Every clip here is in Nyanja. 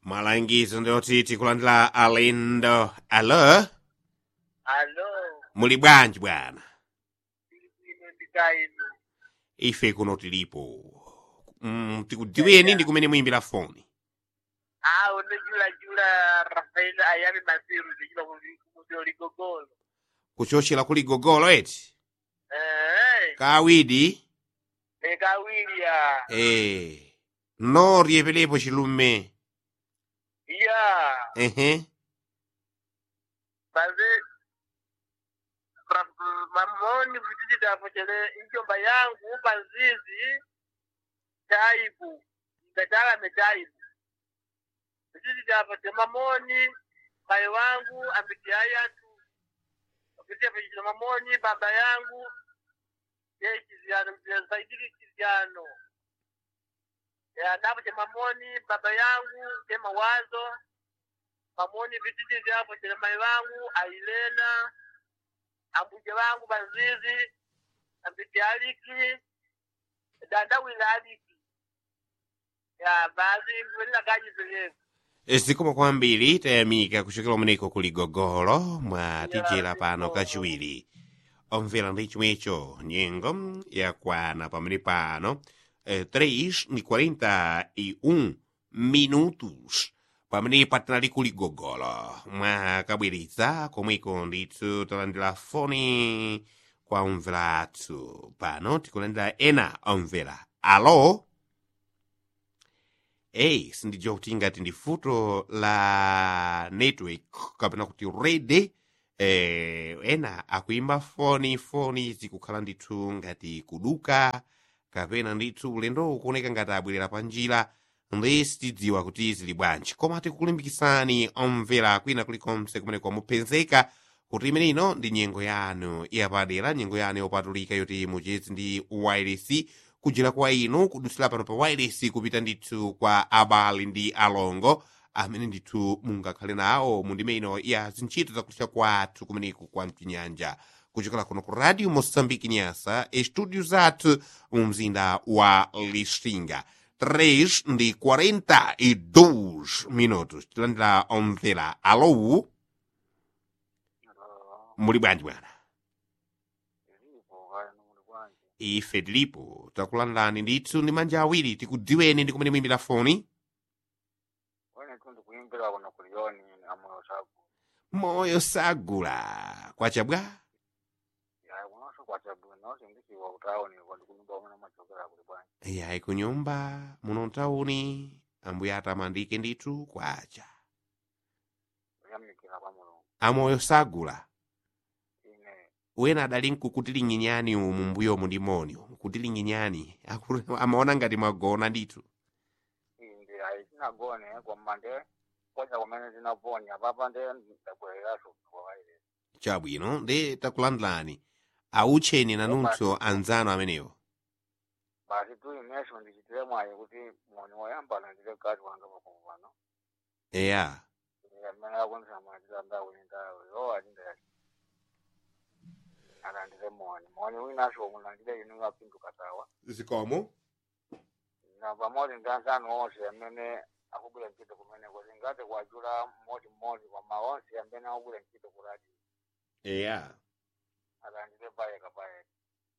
malangizo ndoti tikulandira alendo alo alo muli bwanji bwana tili bwino ndikaino ife kuno tilipo mm, tikudziweni ndi kumene muyimbira foni a unojulajula rafael ayami masiru zichila kumutio ligogolo kuchochera kuli gogolo eti eh kawidi ekawilya eh no riyepelepo chilume ya ehe baze ra- mamoni vitititapo chele injomba yangu panzizi chaibu ngatalame chaibu vitititapo temamoni bai wangu ambitiayatu vititapo chile mamoni baba yangu ye chiziano zaidiki chiziano ya napo cha mamoni baba yangu che mawazo mamoni vititi vyapo chile mai wangu ailena ambuje wangu banzizi ambiti aliki dandawila aliki ya baadhi ngwelila kaji zilevu zikomo kwambiri tayamika kuchokera umeneko kuli gogolo mwatijera pano kachiwiri omvera ndi chomwecho nyengo yakwana pamene pano eh, 3 ni 41 minutos pamene patinali kuli gogolo mwakabweretsa komweko ndithu talandira foni kwa omvera athu pano tikulandira ena omvera alo eyi sindidziwa kuti ngati ndi futo la network kapena kuti rede eh, ena akuimba foni foni zikukhala ndithu ngati kuduka kapena ndithu ulendo ukuoneka ngati abwerera pa njira ndi sitidziwa kuti zili bwanji koma tikulimbikisani omvera kwina kulikonse kumene kwamupezeka kuti imene ino ndi nyengo yanu yapadera nyengo yanu yopatulika yoti muchezi ndi wireless kujera kwa inu kudutsira pano pa wireless kupita ndithu kwa abale ndi alongo amene ndithu mungakhale nawo mundime ino ya zintchito zakulisha kwathu kumeneku kwa mchinyanja kuchokera kuno ku radio moçambique nyasa estudio zathu mu mzinda wa lixinga 3 ndi 42 minutos tilandira omvera alo muli bwanji bwana ife tilipo takulandani ndithu ndi manja awiri tikudziweni ndi kumene muyimbira foni wene tu ndikuyimbira kuno kuliyoni amoyo sabu moyo sagula kwachabwa yayi kunonso kwachabwino sindisiwa kutawuni kwa ndikunyumba umene machokera kuli bwanji yayi kunyumba muno mtawuni ambuye atamandike ndithu kwacha kuyamikira kwa mulungu amoyo sagula ine wena adali nkukutilinginyani umu mbuyomu ndi moni kutilinginyani Aku- amaona ngati mwagona ndithu indi ayi tinagone koma nde kocha kumene tinaponya papa nde ndabwereraso kwawaire chabwino ndi takulandilani autcheni nanunso anzanu amenewo basi tu ineso ndichitire mwayi kuti moni woyambana ndile kati wanga pakumu pano eya amene akundisamatira ndawuli ndawo yo atindayati alandire moni moni winaso mulandire inu apinduka tawa zikomo na pamodzi ndi anzanu onse amene akugwira ntchito kumene kuti ngati kwachula mmodzi mmodzi koma onse amene akugwira ntchito ku radio eya alandire payeka payeka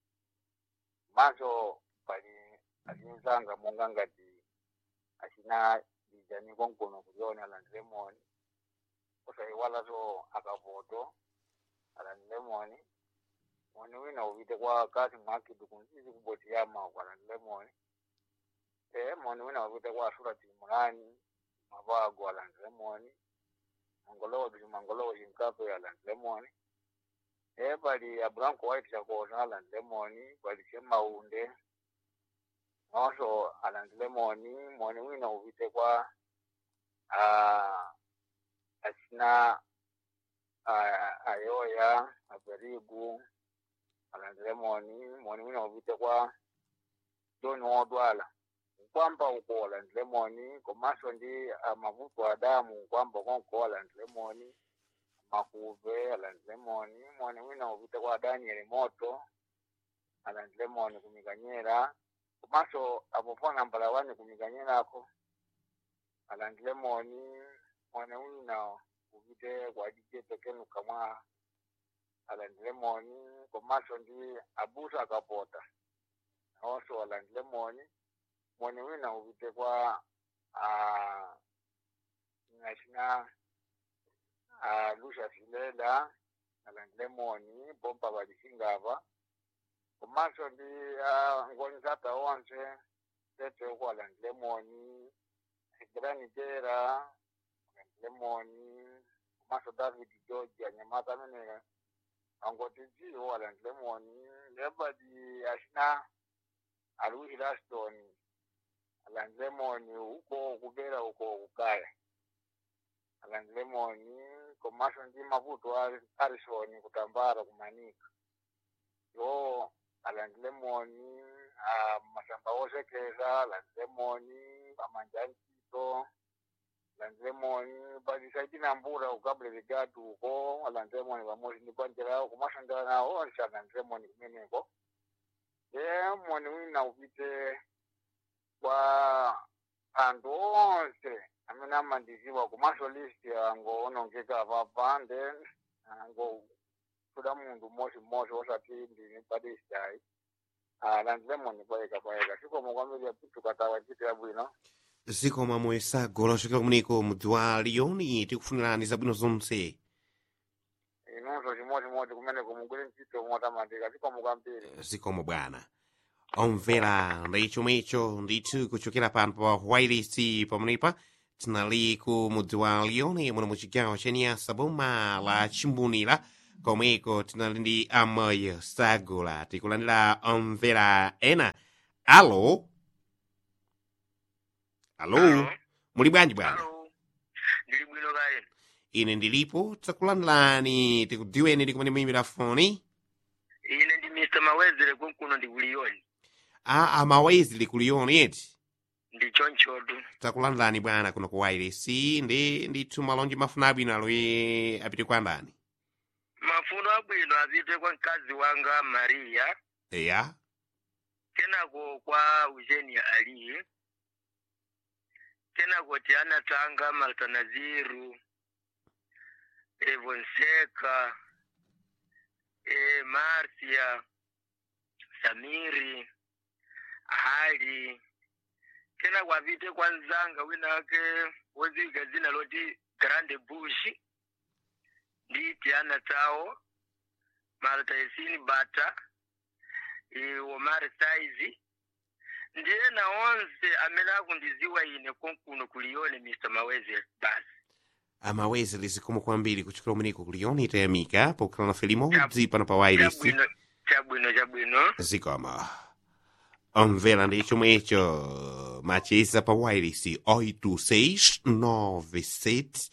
manso pali azinzanga monga ngati achina lijani konkono kuliona alandire moni osayiwalanso akavoto alandire moni moni wina upite kwa kasi mwakidu kunzizi kubotiyama alandire moni e moni wina upite kwa surati mulani mapago alandire moni mangolowo bili mangolowo chinkape alandire moni e pali abranco white chakona alandire moni pali chemaunde nonso alandire moni moni wina upite kwa ah, asina ah, ayoya aperigu alandire moni moni wina upite kwa john wodwala nkwamba uko alandire moni komanso ndi amavuto a damu nkwamba konko alandire moni makuve alandire moni moni wina upite kwa daniel moto alandire moni kumikanyera komanso apofona mbala wani kumikanyerako alandile moni mwana wina upite kwa dije tekenu kamwa alandile moni komaso ndi abusa akapota nawonso alandile moni moni wina upite kwa ah, ng'achina ah, lusha filela alandile moni bomba balisingava komaso ndi ah, ngonzata onse tete uko alandile moni Sigrani Jera, Lemoni, Maso David George, Anyamata Mene, Angoti Jiho, Alan Lemoni, Lebadi Ashna, Aluhi Laston, Alan Lemoni, huko Kubera, huko Ukaya. Alan Lemoni, Komaso Ndi Mavuto Harrison, Kutambara, Kumanika. Yo, Alan Lemoni, ah, Masamba Osekeza, Alan Lemoni, Amanjanti to lanzemoni balisaidi na mbura ukabule vigatu uko alanzemoni pamoja ni kwanjira kumashandana nao onse alanzemoni kumeneko ye moni wina upite kwa anthu onse amene amandiziwa kumaso list ango onongeka papa then ango kuda munthu mmodzi mmodzi osati ndini padisiayi alanzemoni payeka payeka sikomo kwambiri tukatawa chitira bwino zikomo mwesago lachokera kumeneko mudzi wa liyoni tikufunirani zabwino zonse inunso chimodzimodzi kumene kumugwire ntchito motamandika zikomo kwambiri zikomo bwana omvera ndi chomwecho ndithu kuchokera pano pa wireless pamenepa tinali ku mudzi wa liyoni muno mu chigawo cha niyasa boma la chimbunira komweko tinali ndi amayi sagula tikulandira omvera ena alo alo muli bwanji bwana Hello. Ndili bwino kaye. ine ndilipo takulandirani tikudziweni ndi kumene muyimbira foni Ine ndi Mr. Mawezere kunkuno ndi kuliyoni. a amawezi likuliyoni eti Ndi chonchotu. takulandirani bwana kuno ku wireless ndi ndithu malonji mafuna abwino aloye apite kwa ndani Mafuno abwino apite kwa mkazi wanga Maria, eya kenako kwa Eugenia Ali, kenako Tiana Tanga, Malta Naziru, Evonseka, e, Marcia, Samiri, Ali, kenako apite kwa nzanga wina wake woziwika zina loti Grande Bush, ndi Tiana Tao, Malta Esini Bata, e, Omar Saizi, ndiye na onse amene akundiziwa ine konkuno kuliyoni Mr. Maweze basi. amawezi lizikomo kwambiri kuchokera kumeneko kuliyoni tayamika pokhala nafe limodzi pano pa wireless Chabwino, chabwino, chabwino. zikomo omvera ndi chomwecho macheza pa wireless 8697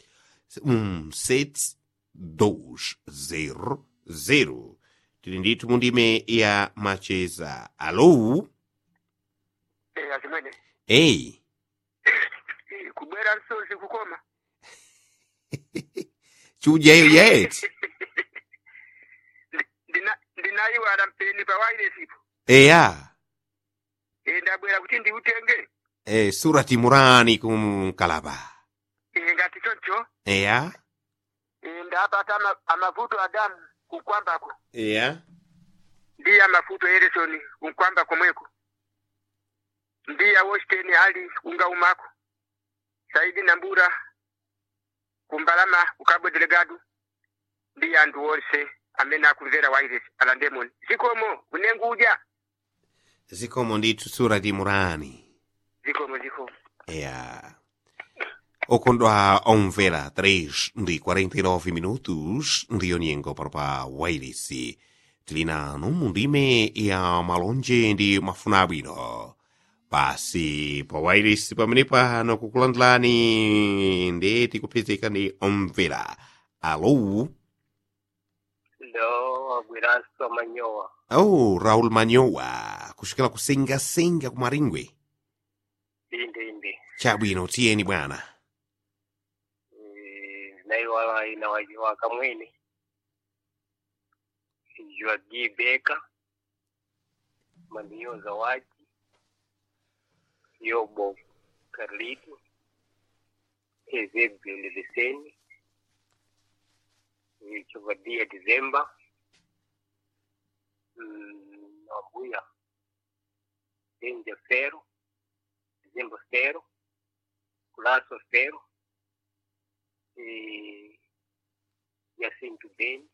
1720 tili ndithu mundime ya macheza alo Eh, achimwene. eyi Eh, kubwera msozi kukoma. chujayo yeti Ndina ndinayiwala mpeni pa wireless ipo. eya Eh, ndabwera kuti ndiutenge. e, surati murani kumkalaba Eh, ngati choncho. eya Eh, ndapata ama, amavuto adamu kukwambako. eya ndiye amafuto eresoni unkwamba komweko ndiye wosteni ali ungaumako saidi nambura kumbalama ukabwe delegado ndiye anthu onse amene akumvera wireless alandemoni zikomo unenguja zikomo ndithu surati murani zikomo zikomo eya okondwa omvera 3 ndi 49 minutos ndiyo nyengo pano pa wairisi tili nanu mundime ya malonje ndi mafuna abwino basi pa wairisi pamene pano kukulandilani ndi tikupezeka ndi omvera alo ndo agwiranso manyowa oh raul manyowa kuchokera kusengasenga kumaringwe inde inde chabwino tiyeni bwana naiwala inawajiwa kamwene jua gibeka mandiyo zawadi yobo karlito Ezebiel Leseni, Chivadia Dizemba, mm, Nambuya, Denja Fero, Dizemba Fero, Culasso Fero, e Jacinto Beni,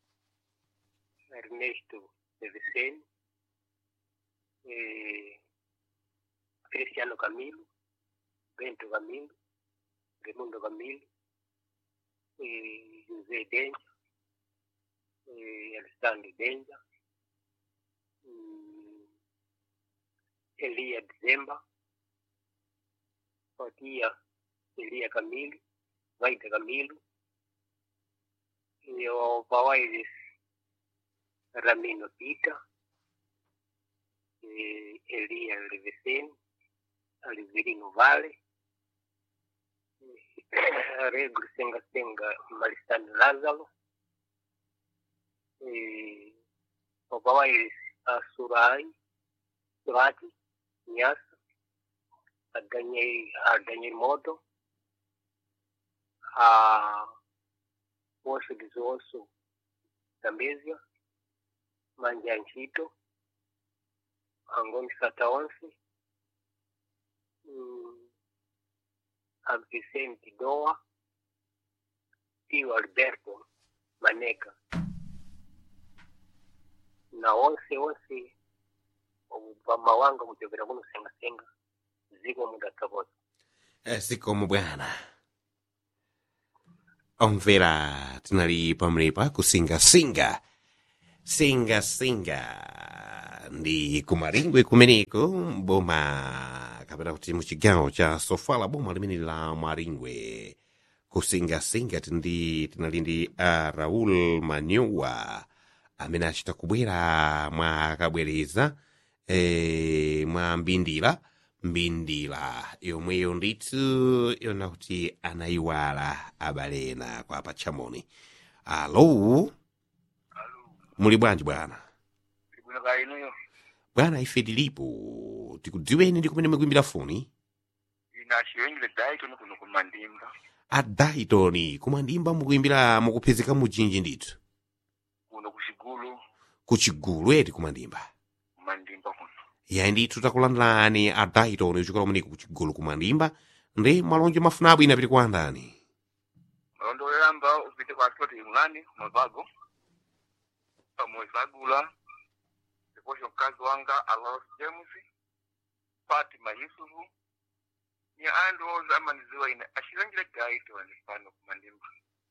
Ernesto Deveceni, e Cristiano Camilo, Bento Camilo, Raimundo Camilo, e José Denja, e Alessandro Denja, mm, Elia Dezemba, Fatia Elia Camilo, Vaida Camilo, e o Bawairis Ramino Pita, e Elia Reveseni, Aliverino Vale, Regro Senga Senga Maristano Lázaro, e o Bawairis Surai, Surati, Nyasa, a Daniel, a Daniel Moto, a Osso Desosso da Mésia, Mandianchito, Angoni Sataonse, hum, a Vicente Doa, Tio Alberto Maneca. Na onse onse vama wanga kuchokera kuno senga senga ziko muda kabota zikomo bwana omvera tinali pamrepa kusingasinga singasinga ndi kumaringwe kumeneko boma kapena kuti muchigawo cha sofala boma limene la maringwe kusingasinga tindi tinali ndi uh, raul manyowa amene achita kubwera mwakabwereza eh, mwa mbindira mbindira yomweyo ndithu yona kuti anayiwala abalena kwa pachamoni alo muli bwanji bwana ibwino ka inuyo bwana ife tilipo tikudziweni ndi kumene mukuimbira foni ina chiyengile daitoni kuno kumandimba adaitoni kumandimba mukuimbira mukupezeka mujinji ndithu kuno kuchigulu kuchigulu eti kumandimba kumandimba kuno yayi ndithu takulandani adaitoni uchokera kumeneko kuchigulu kumandimba ndi malonje mafuna abwino apite kwa andani malondo oyamba upite kwa atoti imulani kumavago pamwezi agula ndiposho mkazi wanga alos james fatima yusufu ni andu oza amaniziwa ine ashilangile gaitoni pano kumandimba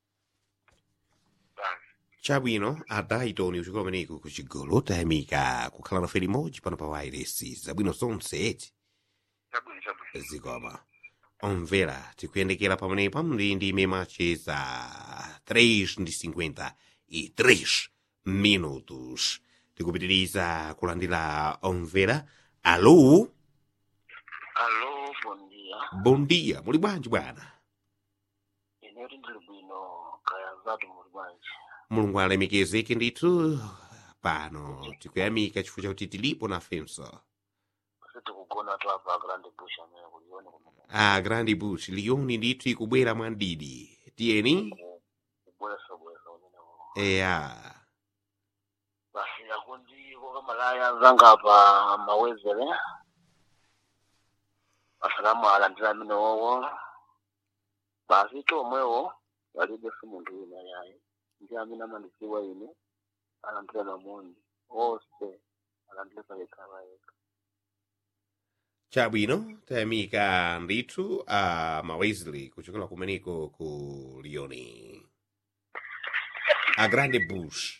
basi chabwino adaitoni uchokera kumeneko kuchigulu tayamika kukhala nafe limodzi pano pa wairesi zabwino zonse eti chabwino chabwino zikoma omvera tikuyendekera pamenepa ndi ndime macheza 3 ndi 53 minutos tikupitiriza kulandira omvera alo alo bom dia bom dia muli bwanji bwana inoti ndili bwino kaya zatu muli bwanji mulungu alemekezeke ndithu pano tikuyamika chifukwa chakuti tilipo nafenso sitikugona tu apa grande bush amene kulione kuno a grandi bush liyoni ndithu ikubwera mwandidi tiyeni kubwesa bwesa unenewo eya basi akundi kokamalaya zanga apa mawezere asalamu alandira amene wowo basi tomwewo palibenso munthu wina yayi ndi amene amandidziwa ine alandira mamoni onse alandire palekhala yekha chabwino tayamika ndithu a mawesley kuchokera kumeneko ku lioni a grande bush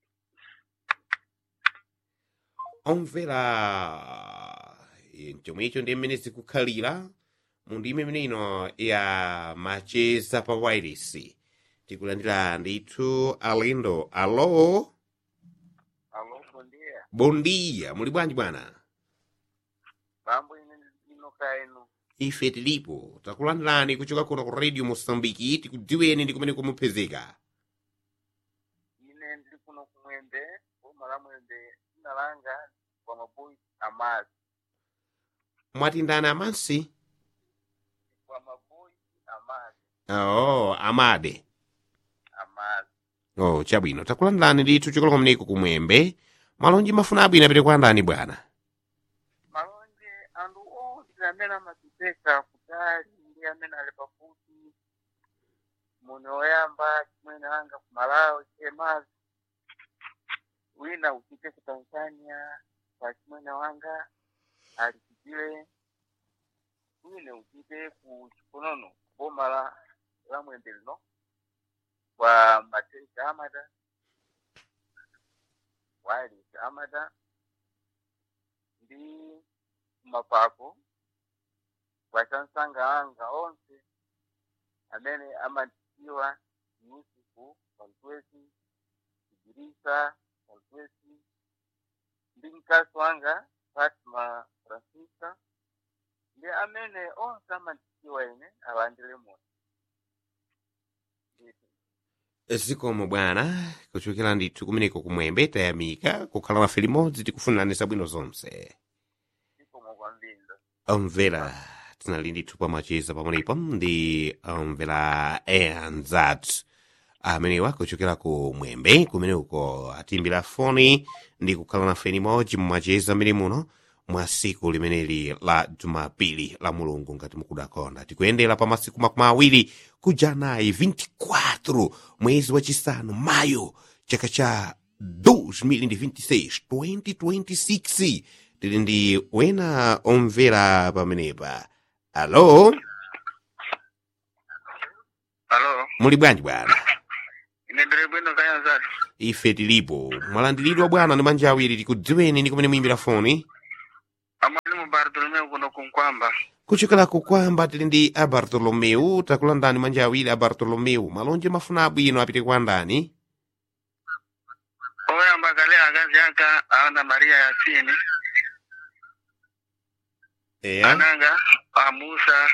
omvera eh, chomwecho ndi mmene zikukhalira mu ndime imene ino ya macheza pa wireless tikulandira ndithu alendo alo alo bondia bom dia muli bwanji bwana mambo ine inoka inu ife tilipo takulandirani kuchoka kuno ku radio mosambiki tikudziweni ndi kumene kumupezeka ine ndili kuno kumwembe boma la mwembe dzina langa kwa maboyi amazi mwatindana amansi kwa maboyi amazi oh amade amazi oh chabwino takulandani ndithu chikolo mneko kumwembe malonji mafuna abwino apite kwa ndani bwana malonje anthu onse amene amatipeka kutali ndi amene ali pafupi muni woyamba chimwene anga ku malawi chemazi wina uchite ku tanzania pa chimwene wanga ali chitile wina uchite ku chikonono boma la la mwembe lino kwa mateja amata wali amata ndi mapako wachansanga anga onse amene amatiwa yusufu pantwesi kibirisa pantwesi ndi mkazi wanga fatima francisca ndi amene onse amatiwa ine alandire moyo zikomo bwana kuchokera ndithu kumeneko kumwembe tayamika kukhala nafe limodzi tikufunirani zabwino zonse zikomo kwambiri omvera tinali ndithu pamacheza pamenepo ndi omvera eanzat amenewa kuchokera ku mwembe kumene uko atimbira foni ndi kukhala nafe limodzi mumacheza amene muno mwa siku limeneli la jumapili la mulungu ngati mukudakonda tikuyendera pa masiku makumi awiri kujanayi 24 mwezi wachisanu mayo chaka cha 2026 2026 tili ndi wena omvera pamenepa alo alo muli bwanji bwana ine ndili bwino kaya zatu ife tilipo mwalandiridwa bwana ndi manja awiri tikudziweni ndi kumene muyimbira foni amwali mu bartolomeu kuno kunkwamba kuchokera kukwamba tili ndi a bartolomeu takulandani manja awiri a bartolomeu malonje mafuna abwino apite kwa ndani oyamba kale akazi aka ana maria yasini eya ananga amusa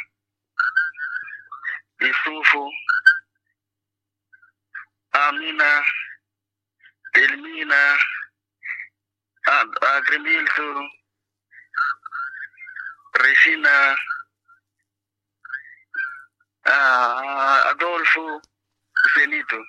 isufu amina elmina agremilso resina ah, adolfo senito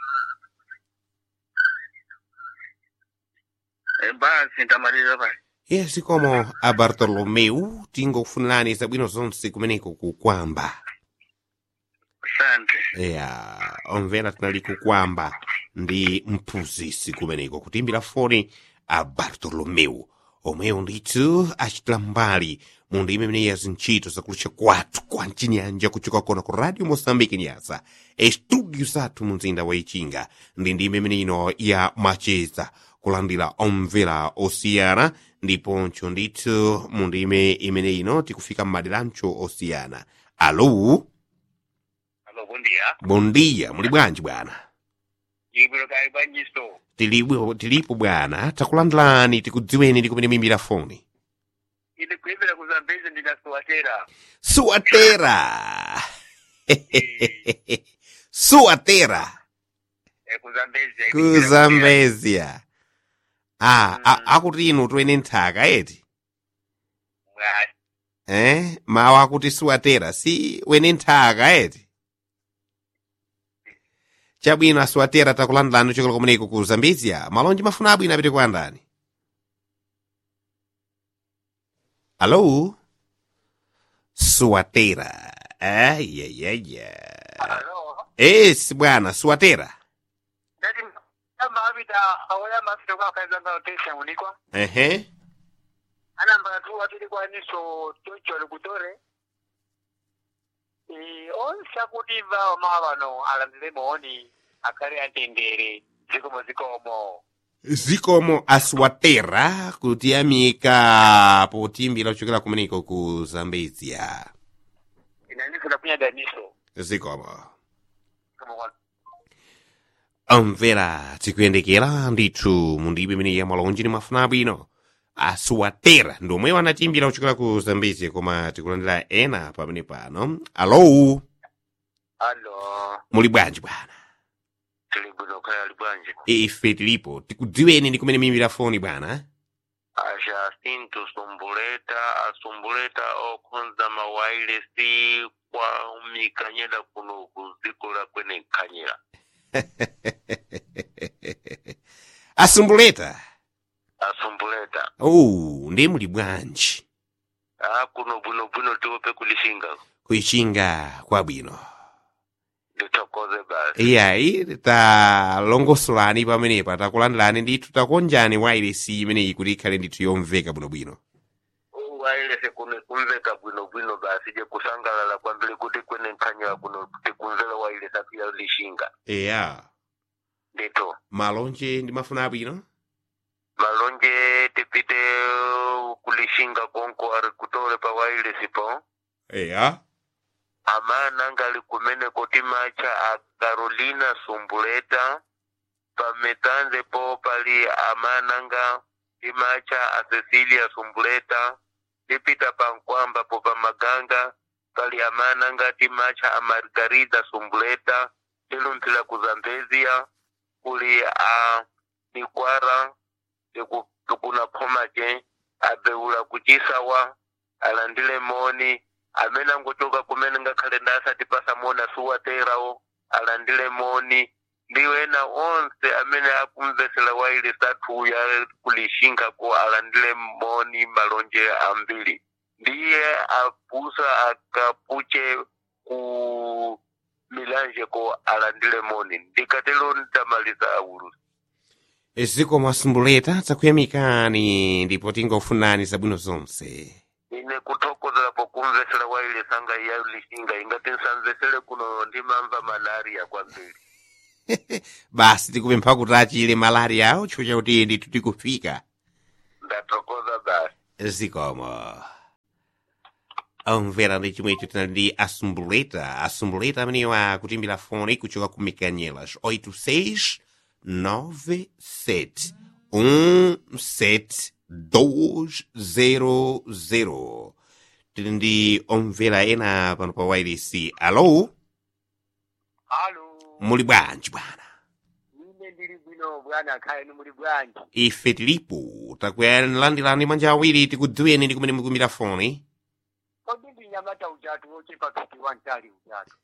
Eh, basi ntamalira basi yes komo a bartolomeu tingokufunirani zabwino zonse kumeneko kukwamba asante ya omvera tinali kukwamba ndi mphunzitsi kumeneko kutimbira foni a bartolomeu omweyo ndithu achitira mbali mu ndime imene ya zintchito zakulucha kwathu kwa mchinyanja kuchoka kona ku radio moçambique nyasa estudio zathu mu mzinda wa ichinga ndi ndime imene ino ya macheza kulandira omvera osiyana ndiponso ndithu mu ndime imene ino tikufika m'maderancho osiyana alo alo bundia bom dia muli bwanji bwana ibiro kali banyiso tilipo tilipo bwana takulandilani tikudziweni ndi kumene muyimbira foni ili kuimbira kuzambezi ndinasuwatera suatera suatera eh, kuzambezi kuzambezia ah, a- akuti inu twene nthaka eti eh mawu akuti suatera si wene nthaka eti chabwino asuatera takulandilani chokolo kumeneko ku zambezia malonji mafuna abwino apite kwa ndani alo suatera ayayaya alo esi bwana suatera ndati amba apita awoyamba apita kwa akaizanga otesha unikwa ehe anamba tu atili kwaniso chocho likutore e, onse akutimva omawa bano alandire moni akhale atendere zikomo zikomo zikomo aswatera kutiyamika potimbira kuchokera kumeneko ku zambezia inaniso nakunya daniso zikomo kama kwa omvera tikuyendekera ndithu mundibe imene ya malonji ni mafuna abwino aswatera ndomwe wanatimbira kuchokera ku zambezia koma tikulandira ena pamene pano alo alo muli bwanji bwana tili bwino kaya ali bwanji ife tilipo tikudziweni ndi kumene muyimbira foni bwana ajacinto sumbuleta asumbuleta okhonza mawailesi kwa mikanyela kuno kuzikola kwene nkhanyira asumbuleta asumbuleta oh ndi muli bwanji a kuno bwinobwino tiope kulishinga kuichinga kwabwino ndithokoze basi iyayi talongosolani pamenepa takulandilani ndithu takonjani wailesi imeneyi kuti ikhale ndithu yomveka bwinobwino wailese kuno kumveka bwinobwino basi je kusangalala kwambiri kuti kwene nkhanyira kuno tikumvera wailesi apia lishinga eya ndito malonje ndi mafuna abwino malonje tipite kulishinga konko ari kutole pa wailesi po eya amana ngali kumene kuti macha a carolina sumbuleta pametanze po pali amana nga imacha a cecilia sumbuleta tipita pankwamba po pamaganga pali amana nga timacha a margarida sumbuleta tilumphira ku zambezia kuli a nikwara tiku- tikuna phomace abeula kucisawa alandile moni amene angochoka kumene ngakhale ndasatipasa moni asuwaterawo alandile moni ndiwo ena onse amene akumvesera waile sathuya kulishingako alandile moni malonje ambiri ndiye apusa akapuche ku milanje ko alandile moni ndikatelo ndamaliza aulusi ziko mwasumbuleta takuyamikani ndipo tingofunani zabwino zonse ine kuthokozerapo kumvesera waile sanga iya lishinga ingati nsamvesere kuno ndimamva malaria kwambiri basi tikupempha kuti achile malaria awo chifukwa chakuti ndithu tikufika ndathokoza basi zikomo omvera ndi chomwe icho tinali ndi asumbuleta asumbuleta ameneyo akutimbira foni kuchoka ku mikanyelas 86 97 17 200 tili ndi omvera ena pano pa wailesi alo alo muli bwanji bwana ine ndili bwino bwana khaeni muli bwanji ife tilipo takuyalandirani manja awiri tikudziweni ndi kumene mukumbira foni kodi ndi nyamata ujatu wochepa piti wantali ujatu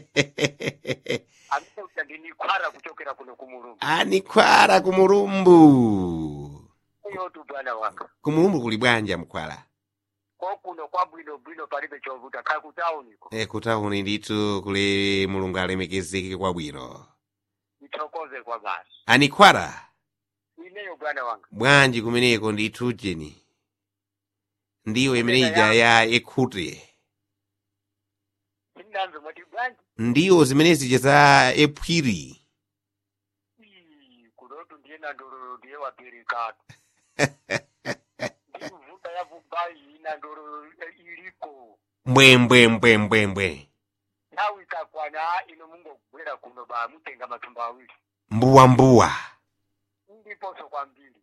amene utandinikhwara kuchokera kuno kumulungu anikhwara kumulumbu iyotu bwana wanga kumulumbu kuli bwanja mkhwala ko kuno kwa bwino bwino palibe chovuta kha kutauniko e kutauni ndithu kuli mulungu alemekezeke kwabwino ithokoze kwa basi anikhwara ineyo bwana wanga bwanji kumeneko ndithu jeni ndiyo imeneija ya ekhute sindanzo mwati bwanji ndiyo zimenezija za ephwiri Ii, kunotu ndiye nandololo ndiye wapirikatu ndikuvuta yavubai ina ndololo iliko mbwembwembwembwembwe nthawi ikakwana ino mungogwera kuno ba mutenga matumba awiri mbuwambuwa ndiponso kwambiri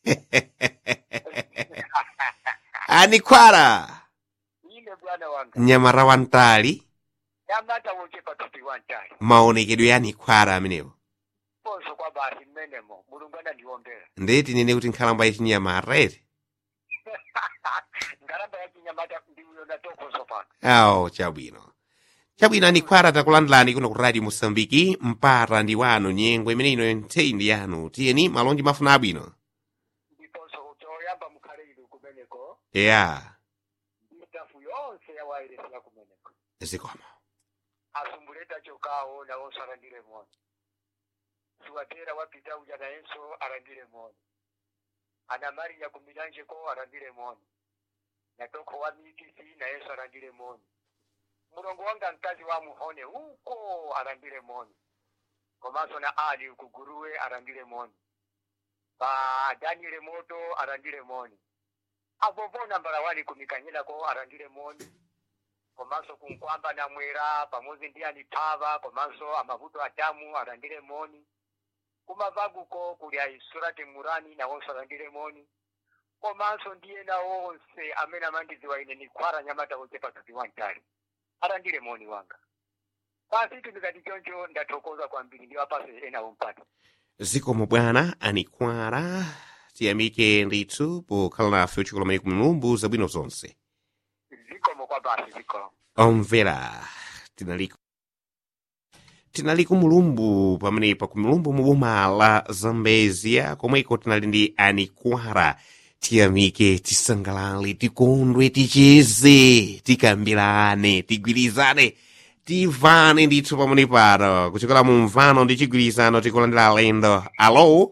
anikhwara ine bwana wanga mnyamara wantali nyamata wochepa tuti wantali maonekedwe ya anikhwara amenewo ponso kwa basi mmenemo mulungu anandiombera ndeti nene kuti nkhalamba yachinyamara ere ngalamba yachinyamata ndiuyo natokonso pano awo chabwino chabwino anikhwara takulandilani kuno ku radio mosambiki mpata ndi wanu nyengo imene ino nthawi ndi yanu tiyeni malonji mafuna abwino ndiponso choyamba mukhale inu kumeneko ya mitafu yonse yawayeresera kumeneko zikomo asumbuleta chokawo nawonso alandire moni siwatera wapita uja nayenso alandire moni ana mariya kumilanjeko alandire moni natoko wa mikisi nayenso alandire moni mulongo wanga mkazi wa muhone uko alandire moni komanso na ali kuguruwe alandire moni pa daniel moto alandire moni avovo nambala wali kumikanyirako alandire moni komanso kunkwamba na mwera pamodzi ndi anipava komanso amavuto adamu alandire moni kumavaguko kuli aisurati murani nawonso alandire moni komanso ndiye na onse amene amandidziwa ine nikhwara nyamata woche patuti wantali alandire moni wanga pasi tumikati choncho ndathokoza kwambiri ndiwapase enawo mpata zikomo bwana anikhwara tiyamike ndithu pokhala nafe uchikola maiko mulumbu zabwino zonse zikomo kwa basi zikomo omvera tinali tinali ku mulumbu pamenepa ku mulumbu mu boma la zambezia komweko tinali ndi anikwara tiyamike tisangalale tikondwe ticheze tikambirane tigwirizane tivane ndithu pamene pano kuchokera mu mvano ndi chigwirizano tikulandira alendo alo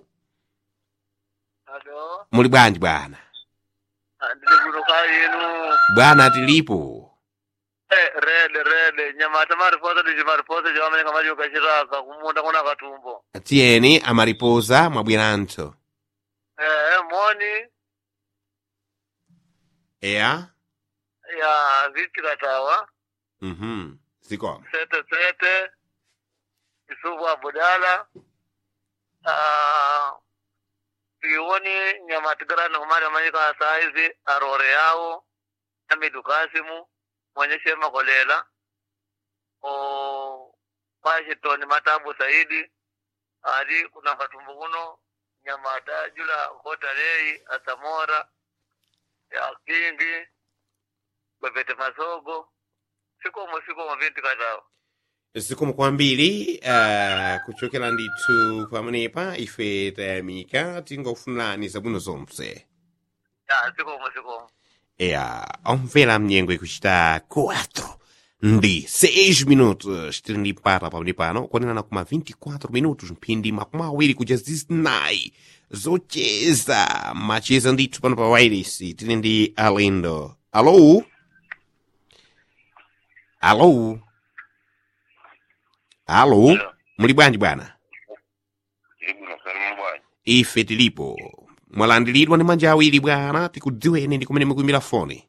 alo muli bwanji bwana ndili kuno kayinu bwana tilipo Eh, rede rede nyamata mariposa ndi chimariposa chawameneka machoka chiraka kumunda kuna katumbo tiyeni amariposa mwabweranso eh moni eya ya vitikatawa mhm zikomo sete sete isubu abudala ah iwoni nyamatigarani kumari amanyika saizi arore yawo amidu kasimu mwenyeshe makolela o washington matabu saidi adi kuna katumbu kuno nyamata jula kotarei asamora ya kingi bebete masogo sikomo sikomo vinti katawa zikomo kwambiri uh, kuchokera ndithu pamenepa ife tayamika tingofunirani zabwino zonse ya sikomo sikomo eya omvera mnyengo ikuchita 4 ndi 6 minutos tili ndi mpata pamene pano kuonenana kuma 24 minutos mphindi makumi awiri kuja zinayi zocheza macheza ndithu pano pa wairisi tili ndi alendo alo alo alo muli bwanji bwana ife tilipo mwalandiridwa ndi manja awiri bwana tikudziweni ndi kumene mukuimira foni